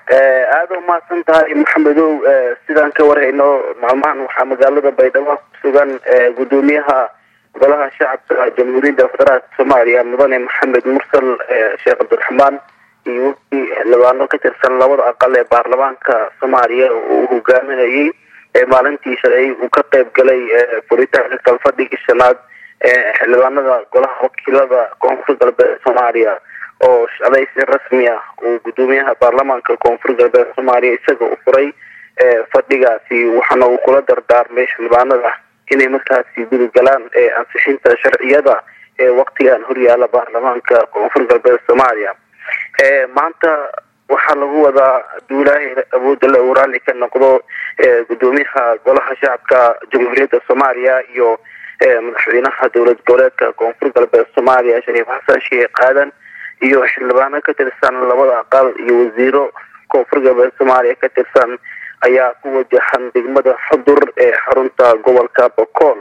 aada umahadsan tahay maxamedow sidaan ka warhayno maalmahan waxaa magaalada baydhabo kusugan gudoomiyaha golaha shacabka jamhuuriyadda federaalka soomaaliya mudane maxamed mursal sheekh cabdiraxmaan iyo wixii xildhibaano ka tirsan labada aqal ee baarlamaanka soomaaliya uu hogaaminayay maalintii shalay uu ka qeyb galay furitaanka kalfadhigii shanaad xildhibaanada golaha wakiilada koonfur galbeed soomaaliya oo shalay si rasmi ah uu gudoomiyaha baarlamaanka koonfur galbeed soomaaliya isaga u furay fadhigaasi waxaana uu kula dardaarmay xildhibaanada inay markaasi gudagalaan ansixinta sharciyada ee waktigan horyaala baarlamaanka koonfur galbeed soomaaliya maanta waxaa lagu wadaa duulaahi awoodda le uu raalli ka noqdo gudoomiyaha golaha shacabka jamhuuriyadda soomaaliya iyo madaxweynaha dowlad goboleedka koonfur galbeed soomaaliya shariif xasan sheekh aadan iyo xildhibaano ka tirsan labada aqal iyo wasiiro koonfur galbeed soomaaliya ka tirsan ayaa ku wajahan degmada xudur ee xarunta gobolka bokool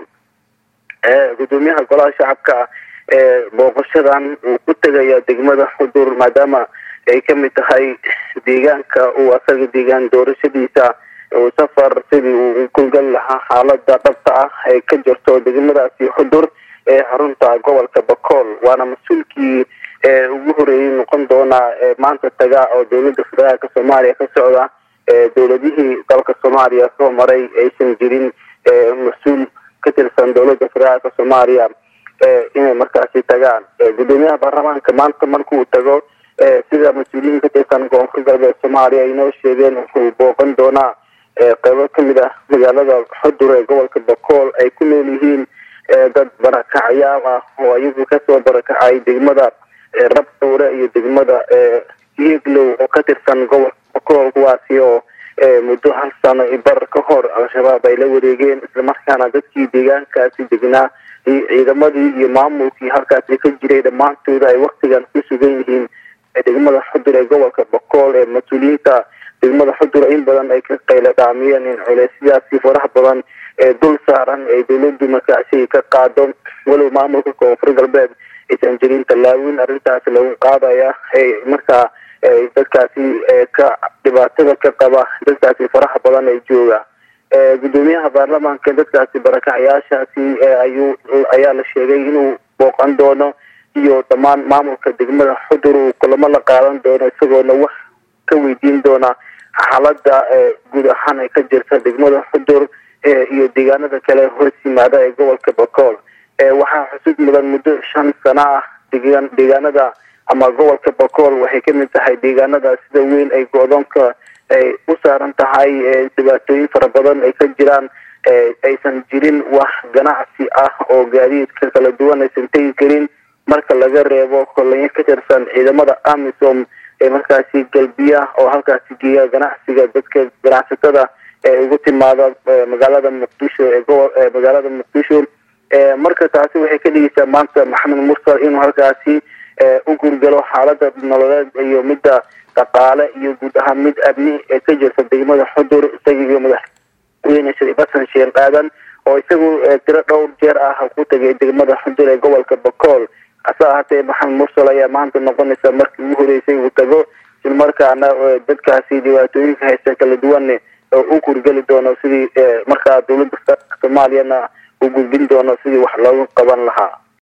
gudoomiyaha golaha shacabka booqashadan uu ku tegaya degmada xudur maadaama ay kamid tahay deegaanka uu asaga deegaan doorashadiisa uu safar sidii uu kugal lahaa xaalada dhabta ah ay ka jirto degmadaasi xudur ee xarunta gobolka bokool waana mas-uulkii ugu horeeyay noqon doonaa maanta taga oo dowlada federaalka soomaaliya ka socda dowladihii dalka soomaaliya soo maray aysan jirin mas-uul ka tirsan dowlada federaalka soomaaliya inay markaasi tagaan gudoomiyaha baarlamaanka maanta markuu tago sida mas-uuliyiin ka tirsan koonfur galbeed soomaaliya ay noo sheegeen wuxuu booqan doonaa qeybo kamid ah magaalada xudur ee gobolka bokool ay ku nool yihiin dad barakacayaal ah oo iyagu kasoo barakacay degmada rabdowre iyo degmada yeglow oo ka tirsan gobolka bokool kuwaasi oo muddo hal sano i bar ka hor al-shabaab ay la wareegeen islamarkaana dadkii deegaankaasi degnaa iyo ciidamadii iyo maamulkii halkaasi ka jiray dhammaantooda ay waktigan ku sugan yihiin degmada xudur ee gobolka bokool ee mas-uuliyiinta degmada xudur in badan ay ka qayla dhaamiyeen in culeysyaasi faraha badan ee dul saaran ay dowladu markaasi ka qaado walow maamulka koonfur galbeed aysan jirin tallaawin arrintaasi lagu qaadaya markaa dadkaasi ka dhibaatada ka qaba dadkaasi faraha badan ee jooga gudoomiyaha baarlamaanka dadkaasi barakacayaashaasi ayuu ayaa la sheegay inuu booqan doono iyo dhammaan maamulka degmada xudur uu kulamo la qaadan doono isagoona wax ka weydiin doona xaalada guud ahaan ay ka jirta degmada xudur iyo deegaanada kale hoos yimaada ee gobolka bokool waxaa xusud mudan muddo shan sano ah deegaan deegaanada ama gobolka bokool waxay kamid tahay deegaanada sida weyn ay go-doonka ay u saaran tahay dhibaatooyin fara badan ay ka jiraan aysan jirin wax ganacsi ah oo gaadiidka kala duwan aysan tegi karin marka laga reebo kolonyo ka tirsan ciidamada amisom ee markaasi galbiya oo halkaasi geeya ganacsiga dadka ganacsatada ee ugu timaada magaalada muqdisho ee gobo magaalada muqdisho marka taasi waxay ka dhigeysaa maanta maxamed mursal inuu halkaasi u gurgalo xaalada nololeed iyo midda dhaqaale iyo guud ahaan mid amni ee ka jirta degmada xudur isaga iyo madaxweyne shariif xasan sheekh aadan oo isagu tiro dhowr jeer ah ku tagay degmada xudur ee gobolka bokool hase ahaatee maxamed mursal ayaa maanta noqonaysa markii ugu horeysay uu tago islamarkaana dadkaasi dhibaatooyinka haysta kala duwan u gurgeli doono sidii markaa dowladda soomaaliyana u gudbin doono sidii wax loogu qaban lahaa